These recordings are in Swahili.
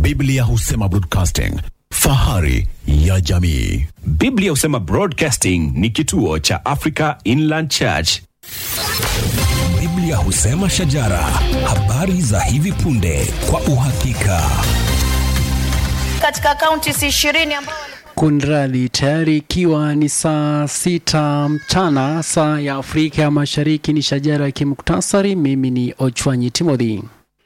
Biblia husema broadcasting, fahari ya jamii. Biblia husema Broadcasting ni kituo cha Africa Inland Church. Biblia husema shajara, habari za hivi punde kwa uhakika. katika kaunti si ishirini ambao Kunradhi, tayari ikiwa ni saa sita mchana saa ya Afrika ya Mashariki, ni shajara ya kimuktasari. Mimi ni Ochwanyi Timothy.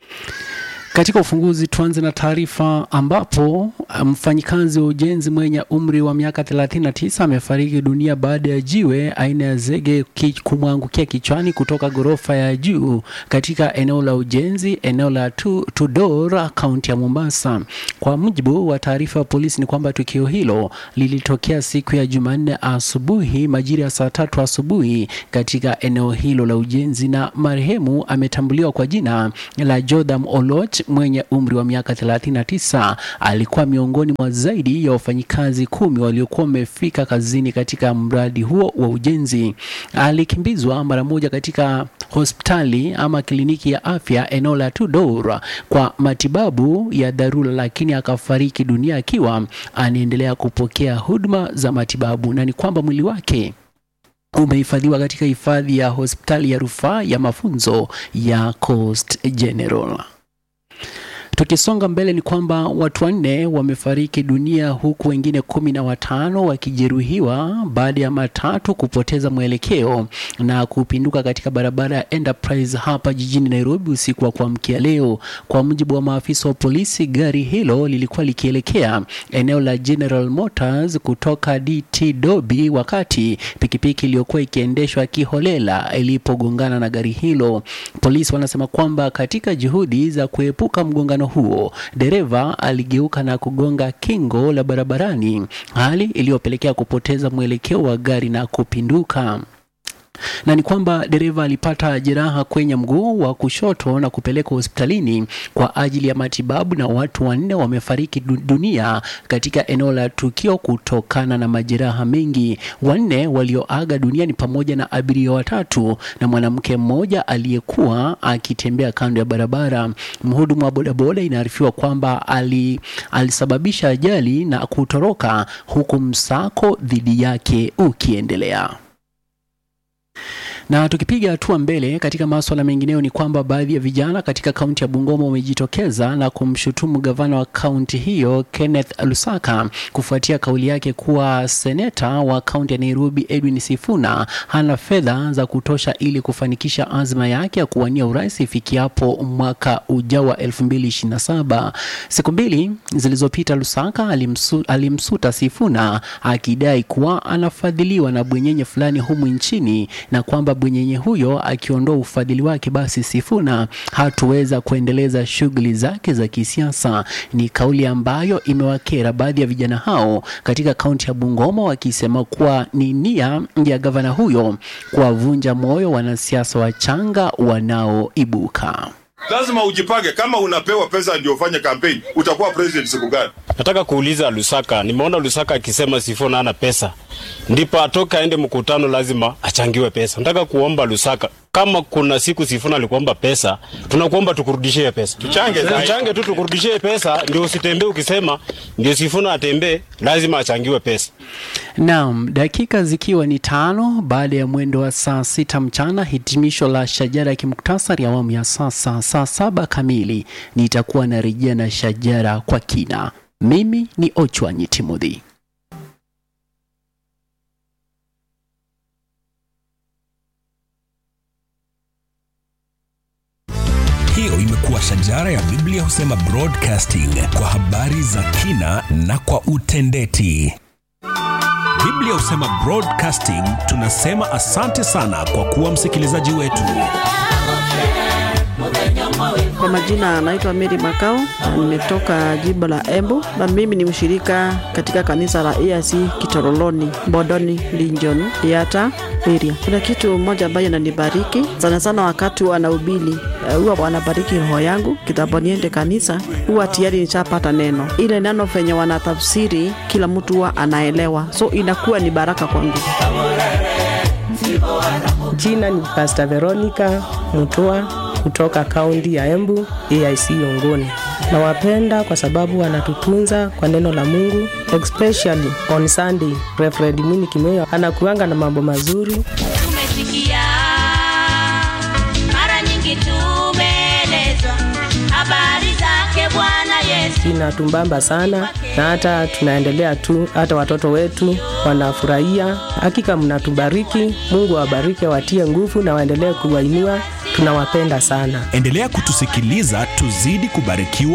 Katika ufunguzi tuanze na taarifa ambapo mfanyikazi wa ujenzi mwenye umri wa miaka 39 amefariki dunia baada ya jiwe aina ya zege ki- kumwangukia kichwani kutoka ghorofa ya juu katika eneo la ujenzi eneo la Tu- Tudor kaunti ya Mombasa. Kwa mujibu wa taarifa ya polisi ni kwamba tukio hilo lilitokea siku ya Jumanne asubuhi majira ya saa tatu asubuhi katika eneo hilo la ujenzi na marehemu ametambuliwa kwa jina la Jotham Oloch mwenye umri wa miaka 39. Alikuwa miongoni mwa zaidi ya wafanyikazi kumi waliokuwa wamefika kazini katika mradi huo wa ujenzi. Alikimbizwa mara moja katika hospitali ama kliniki ya afya eneo la Tudor kwa matibabu ya dharura, lakini akafariki dunia akiwa anaendelea kupokea huduma za matibabu, na ni kwamba mwili wake umehifadhiwa katika hifadhi ya hospitali ya rufaa ya mafunzo ya Coast General. Tukisonga mbele ni kwamba watu wanne wamefariki dunia huku wengine kumi na watano wakijeruhiwa baada ya matatu kupoteza mwelekeo na kupinduka katika barabara ya Enterprise hapa jijini Nairobi usiku wa kuamkia leo. Kwa mujibu wa maafisa wa polisi, gari hilo lilikuwa likielekea eneo la General Motors kutoka DT Dobi wakati pikipiki iliyokuwa ikiendeshwa kiholela ilipogongana na gari hilo. Polisi wanasema kwamba katika juhudi za kuepuka mgongano huo, dereva aligeuka na kugonga kingo la barabarani, hali iliyopelekea kupoteza mwelekeo wa gari na kupinduka na ni kwamba dereva alipata jeraha kwenye mguu wa kushoto na kupelekwa hospitalini kwa ajili ya matibabu, na watu wanne wamefariki du- dunia katika eneo la tukio kutokana na majeraha mengi. Wanne walioaga dunia ni pamoja na abiria watatu na mwanamke mmoja aliyekuwa akitembea kando ya barabara. Mhudumu wa bodaboda inaarifiwa kwamba ali, alisababisha ajali na kutoroka huku msako dhidi yake ukiendelea. Na tukipiga hatua mbele katika maswala mengineyo ni kwamba baadhi ya vijana katika kaunti ya Bungoma wamejitokeza na kumshutumu gavana wa kaunti hiyo Kenneth Lusaka kufuatia kauli yake kuwa seneta wa kaunti ya Nairobi Edwin Sifuna hana fedha za kutosha ili kufanikisha azma yake ya kuwania urais ifikiapo mwaka ujao wa 2027. Siku mbili zilizopita Lusaka alimsu, alimsuta Sifuna akidai kuwa anafadhiliwa na bwenyenye fulani humu nchini na kwamba bwenyenye huyo akiondoa ufadhili wake basi Sifuna hatuweza kuendeleza shughuli zake za kisiasa. Ni kauli ambayo imewakera baadhi ya vijana hao katika kaunti ya Bungoma wakisema kuwa ni nia ya gavana huyo kuwavunja moyo wanasiasa wachanga wanaoibuka. lazima ujipange. Kama unapewa pesa ndio ufanye kampeni, utakuwa president siku gani? Nataka kuuliza Lusaka, nimeona Lusaka akisema Sifuna hana pesa, ndipo atoke aende mkutano, lazima achangiwe pesa. Nataka kuomba Lusaka, kama kuna siku Sifuna alikuomba pesa, tunakuomba tukurudishie pesa, Tuchange zaidi. tuchange tu tukurudishie pesa, ndio usitembee ukisema ndio Sifuna atembee, lazima achangiwe pesa. Naam, dakika zikiwa ni tano baada ya mwendo wa saa sita mchana, hitimisho la shajara ya kimuktasari awamu ya sasa. Saa saba kamili nitakuwa narejea na shajara kwa kina. Mimi ni Ochwanyi Timothy. Hiyo imekuwa shajara ya Biblia husema broadcasting kwa habari za kina na kwa utendeti. Biblia husema broadcasting, tunasema asante sana kwa kuwa msikilizaji wetu. Kwa majina anaitwa Mary Makao na nimetoka jimbo la Embu na mimi ni mshirika katika kanisa la EAC Kitoroloni, Bodoni, Linjon, Yata area. Kuna kitu moja ambayo inanibariki sana sana wakati wanahubiri, eh, huwa wanabariki roho yangu kitambo niende kanisa, huwa tayari nishapata neno. Ile neno venye wanatafsiri kila mtu huwa anaelewa, so inakuwa ni baraka kwangu. Jina ni Pastor Veronica Mutua kutoka kaunti ya Embu, AIC Yongoni. Nawapenda kwa sababu wanatutunza kwa neno la Mungu, especially on Sunday. Reverend Mwini Kimeo anakuanga na mambo mazuri. Tumesikia mara nyingi, tumeelezwa habari zake Bwana Yesu. Inatumbamba sana na hata tunaendelea tu, hata watoto wetu wanafurahia. Hakika mnatubariki, Mungu awabariki, watie nguvu na waendelee kuwainua. Tunawapenda sana. Endelea kutusikiliza tuzidi kubarikiwa